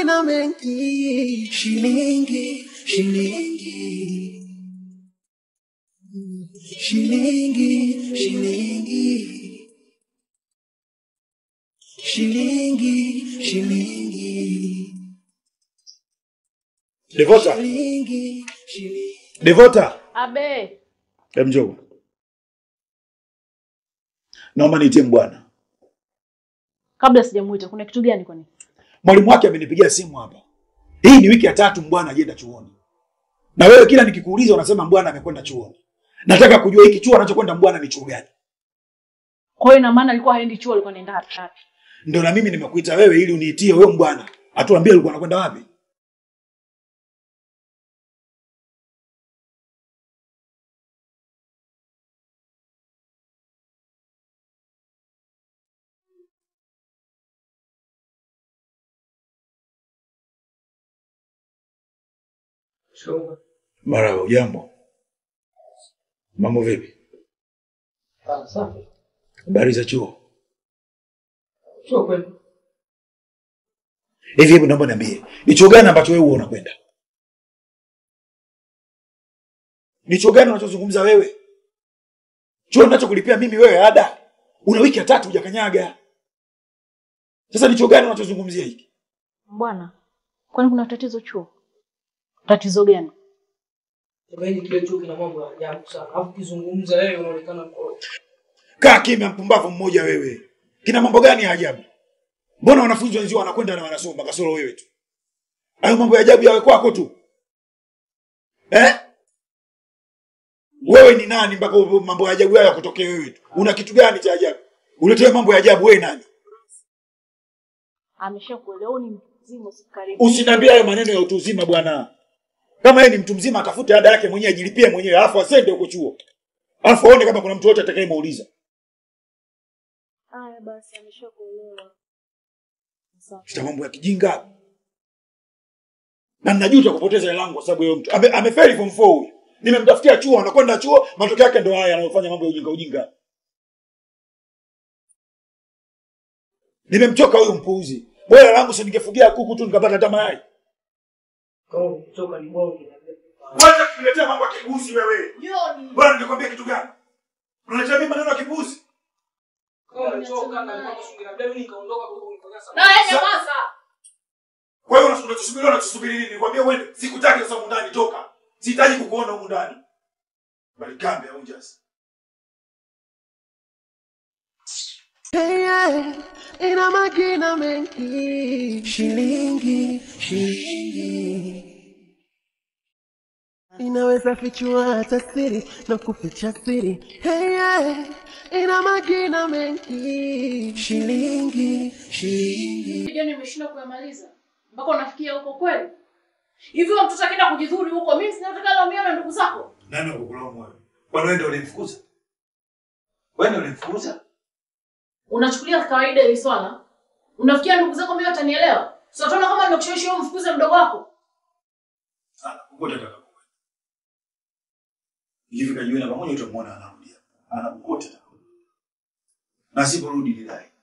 magina mengi, shilingi, shilingi, shilingi, shilingi, shilingi, shilingi, Devota, shilingi, shilingi. Devota, Abe, hem njoo. Naomba niitie mbwana. kabla sijamuita, kuna kitu gani kwani? Mwalimu wake amenipigia simu hapa. Hii ni wiki ya tatu mbwana ajenda chuoni, na wewe kila nikikuuliza unasema mbwana amekwenda chuoni. Nataka kujua hiki chuo anachokwenda mbwana ni chuo gani? Kwa hiyo ina maana alikuwa haendi chuo, alikuwa anaenda wapi? Ndio na mimi nimekuita wewe ili uniitie wewe mbwana, atuambie alikuwa anakwenda wapi. Marahaba, ujambo? Mambo vipi? Habari za chuo? Hivi hebu naomba niambie, ni chuo gani ambacho wewe huwa unakwenda? Ni chuo gani unachozungumza wewe? Chuo ninachokulipia mimi wewe ada, una wiki ya tatu hujakanyaga. Sasa ni chuo gani unachozungumzia hiki? Bwana, kwani kuna tatizo chuo? Tatizo gani? Yaani kile chuo kina mambo ya ajabu sana. Alafu kizungumza wewe unaonekana mkorofi. Kaa kimya, mpumbavu mmoja wewe. Kina mambo gani ya ajabu? Mbona wanafunzi wenzio wanakwenda na wanasoma kasoro wewe tu? Hayo mambo ya ajabu yawe kwako tu eh? Wewe ni nani mpaka mambo ya ajabu hayo yakutokee wewe tu? Una kitu gani cha ajabu? Uletee mambo ya ajabu, wewe nani? Ameshakuelewa ni mtu mzima, usikaribu. Usiniambie hayo maneno ya utu uzima bwana. Kama yeye ni mtu mzima, atafute ada yake mwenyewe, ajilipie mwenyewe, alafu asende huko chuo, alafu aone kama kuna mtu yote atakayemuuliza. Haya basi, ameshakuelewa. Sawa. Sita mambo ya kijinga. Na ninajuta kupoteza hela yangu kwa sababu yeye mtu ame, amefeli form 4 huyu. Nimemtafutia chuo, anakwenda chuo, matokeo yake ndo haya anayofanya mambo ya ujinga ujinga. Nimemchoka huyu mpuuzi. Bora langu si ningefugia kuku tu nikapata hata mayai. Kama ukitoka ni bonge. Wacha kuniletea mambo ya kipuuzi wewe. Bora ningekwambia kitu gani? Unaletea mimi maneno ya kipuuzi. Kama umechoka na kama usingira labda mimi nikaondoka huko nikakaa sana. Na yeye nyamaza. Kwa hiyo unachosubiri unachosubiri nini? Nikwambia wewe sikutaki sasa humu ndani toka. Sihitaji kukuona humu ndani. Bali kambe au just. Hey, yeah, ina magina mengi, shilingi, shilingi inaweza fichua hata siri na kuficha siri. Hey, yeah, ina magina mengi, shilingi, shilingi Video nimeshindwa kuyamaliza. Mpaka unafikia huko kweli? Hivi huyo mtoto akienda kujidhuri huko, mimi sinataka laumia na ndugu zako. Nani wakukulaumu wewe? Kwani wewe ndio ulimfukuza? Wewe ndio ulimfukuza? Unachukulia kawaida hili swala? Unafikia ndugu zako mimi watanielewa? Sio tunaona kama nimekushawishi wewe mfukuze mdogo wako. Sana. Kokote atakapokwenda. Hivi kajiona pamoja utamwona anarudia. Anakukota. Na siporudi nilai.